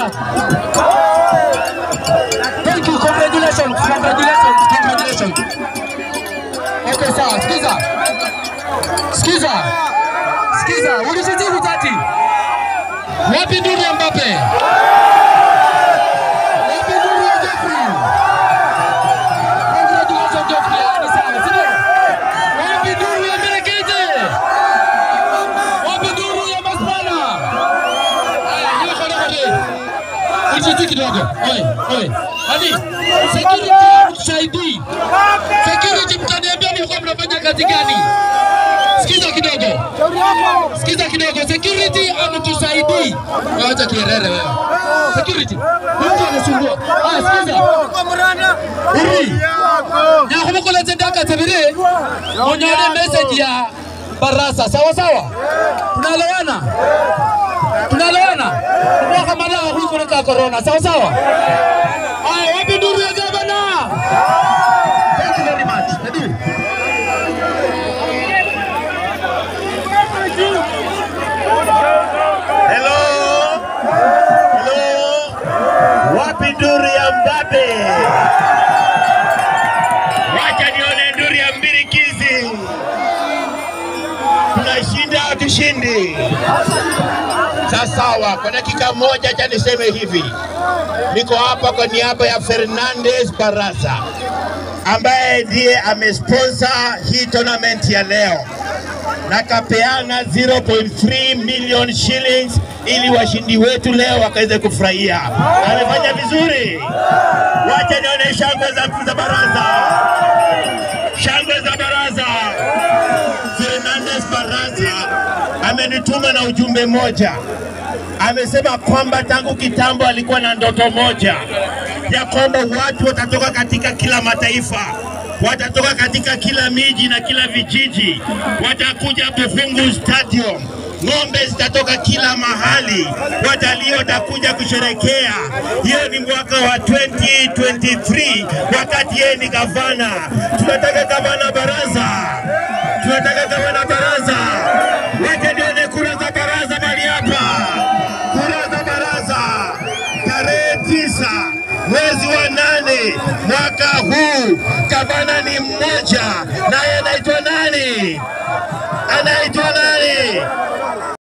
Bwana. Thank you, congratulations, congratulations, congratulations. Okay, sawa, sikiza. Sikiza. Sikiza, ulishitibu tati. Wapi nduru ya Mbappe? Wapi nduru ya Jeffrey? Congratulations Jeffrey, ni sawa, si ndio? Wapi nduru ya Melekete? Wapi nduru ya Maspana? Haya, hiyo kona kona. Uchitu kidogo. Oi, oi. Hadi, security mtusaidii. Security mtaniambia mlikuwa mnafanya kazi gani? Sikiza kidogo. Sikiza kidogo. Security amtusaidii. Acha kierere wewe. Security. Mtu anasumbua. Ah, sikiza. Uri. Ya kumukula tendaka tabiri. Munyone message ya Barasa. Sawa sawa. Tunaelewana? Tunaelewana? Mwaka mada huyu kuna corona. Sawa sawa. Haya, wapi nduru ya gavana? Thank you very much. Nadu. Hello. Hello. Wapi nduru ya Mbappe? Wacha nione nduru ya Mbirikizi. Tunashinda au tushindi? Sawa, kwa dakika moja cha niseme hivi, niko hapa kwa niaba ya Fernandez Barasa ambaye ndiye amesponsor hii tournament ya leo na kapeana 0.3 million shillings ili washindi wetu leo wakaweze kufurahia. Amefanya vizuri. Wacha nione shangwe za, za baraza, shangwe za baraza. Fernandez Baraza amenituma na ujumbe moja. Amesema kwamba tangu kitambo alikuwa na ndoto moja ya kwamba watu watatoka katika kila mataifa watatoka katika kila miji na kila vijiji, watakuja Bufungu Stadium. Ng'ombe zitatoka kila mahali, watalii watakuja kusherekea. Hiyo ni mwaka wa 2023 wakati yeye ni gavana. Tunataka gavana Baraza, tunataka gavana Baraza. Wacha nione kura za Baraza mali hapa, kura za Baraza tarehe tisa mwezi wa nane mwaka huu. Gavana ni mmoja, naye anaitwa nani? Anaitwa